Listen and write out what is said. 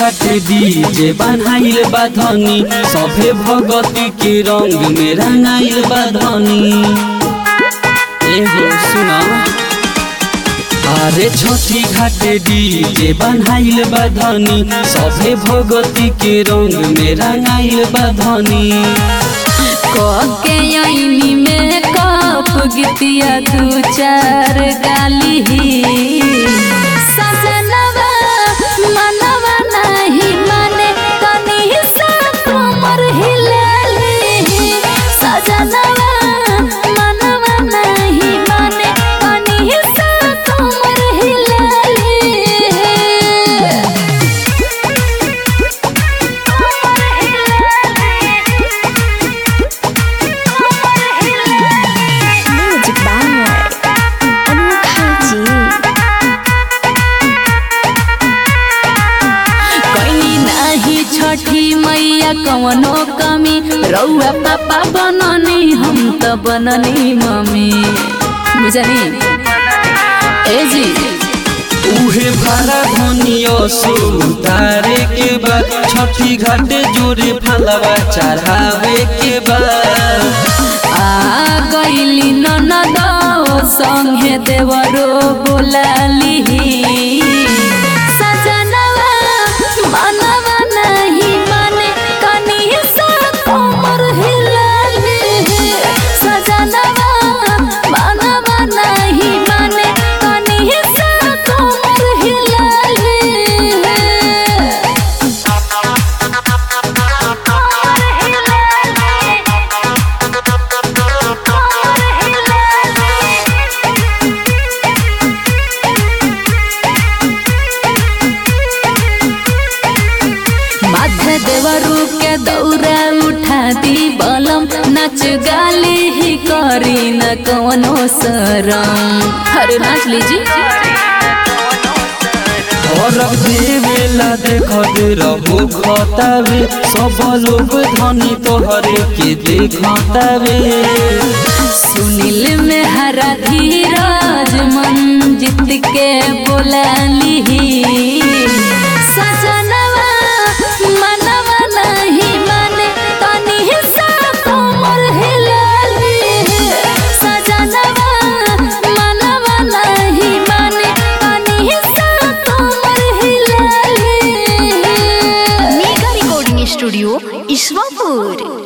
घाटे डीजे बनाइल बा धनी सभे भगती के रंग में रंगाइल बा धनी एगो सुना अरे छोटी घाटे डीजे बनाइल बा धनी सभे भगती के रंग में रंगाइल बा धनी के आईनी में कप गीतिया दू चार गाली सजनवा मनवा नहीं माने तनी सा कमर हिलाली सजनवा मनवा नहीं माने तनी सा कमर हिलाली Music by Anukhaji. कैली नाही छठी मैया कवनो कमी रौआ पापा बननी हम त बननी मम्मी बुझनी ए जी उहे भाड़ा धनियो सुतारे के बाद छठी घाटे जोरे फलवा चढ़ावे के बाद आ गईली ननद संगे देवरो बोलाली सजनवा मनवा नहीं माने कनी सा कमर हिलाली सजनवा मनवा नहीं माने कनी सा कमर हिलाली माथे देवरू के दौरा उठा दी बलम नाच गाली ही करी न कवनो शरम अरे नाच लीजिए और देवेला देख दे रहो खतावे सब लोग धनी तोहरे के देखतावे सुनील में हरा धीरज मन जीत के बोलाली सजनवा मनवा नहीं माने तनी सा कमर हिलाली सजनवा मनवा नहीं माने तनी सा कमर हिलाली Mega Recording Studio, Iswapur.